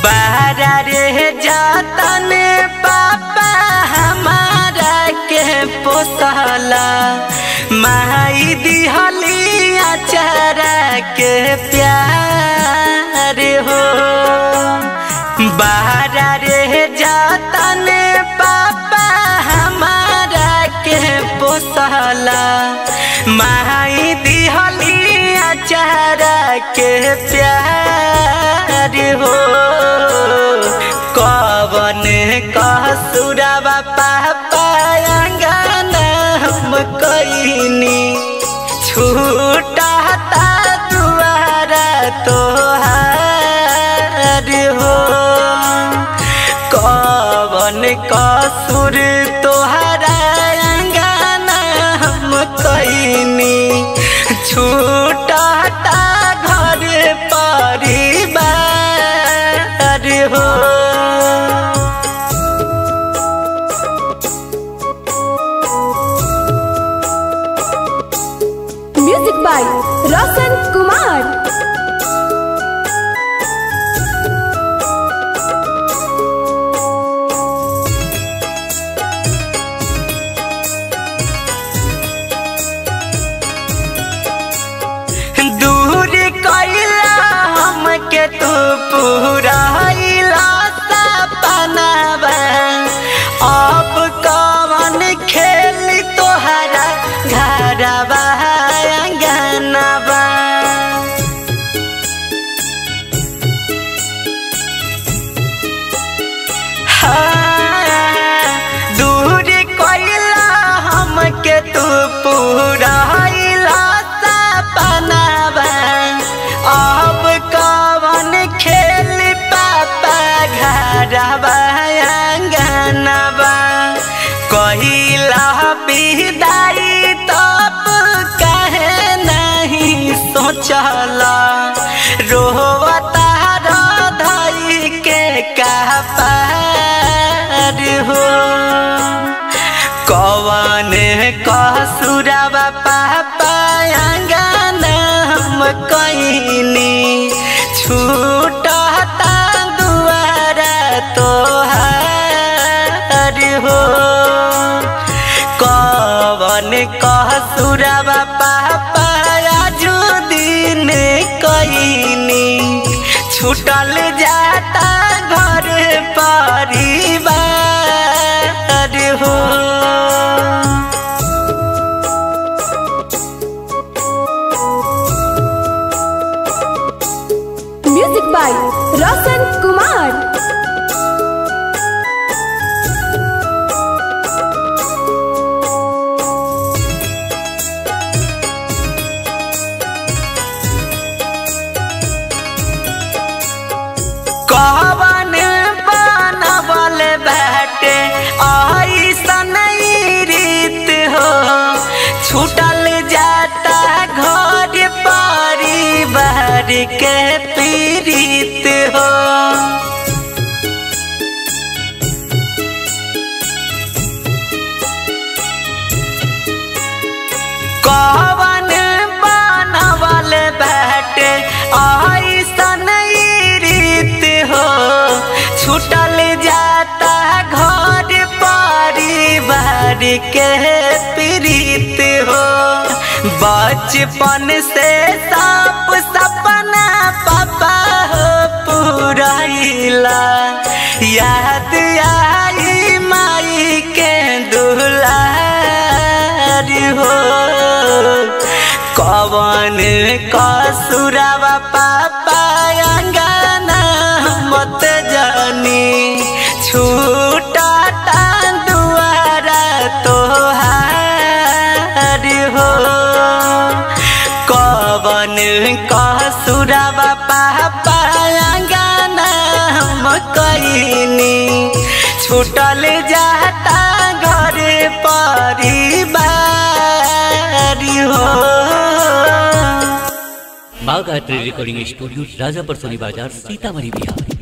बारा रे जातन पापा हमारा के पोसला माई दिहली अचारा के प्यार हो बारा रे जातन पापा हमारा के पोसला माई दिहली अचारा के प्यार हो कवन कसुरवा पापा अंगना हम कईनी छूटा दुआरा तोहार हो कवन कसुर तोहरा अंगना हम कईनी छूटा घर परिवार हो म्यूजिक बाय रोशन कुमार दूर कैला हमके तू पूरा सपनावा अब कवन खेल तोहरा घरवा अंगनवा हाँ, दूर कैला हमके तू पूरा सपनावा अब कवन खेल पापा घरवा अंगनवा कहिला विदाई तब कहे नहीं सोचला रोवता रधाई के कपार हो कवन कसुरवा पापा अंगना हम कईनी छूटता दुआरा तोहार हो कवन कसुरवा पापा आजू दिन कईनी छूटल जाता घर परिवार हो म्यूजिक बाय रोशन कुमार कवन बनबल बाटे ऐसन रीत हो छूटल जाता घर परिवार के पीड़ित हो कवन बनबल बाटे ऐसन रीत हो छूटल जाता घर परिवार के पीड़ित हो बचपन से सब सपना पापा हो पुराइला याद आई माई के दुलार हो कवन कसुरवा पापा अंगना मत जानी छूटा दुआरा तोहार हो कवन कसुरवा पापा अंगना हम कईनी छूटल जाता घर परिवार हो Bagh art recording studio Rajapar Soni Bazar Sitamarhi Bihar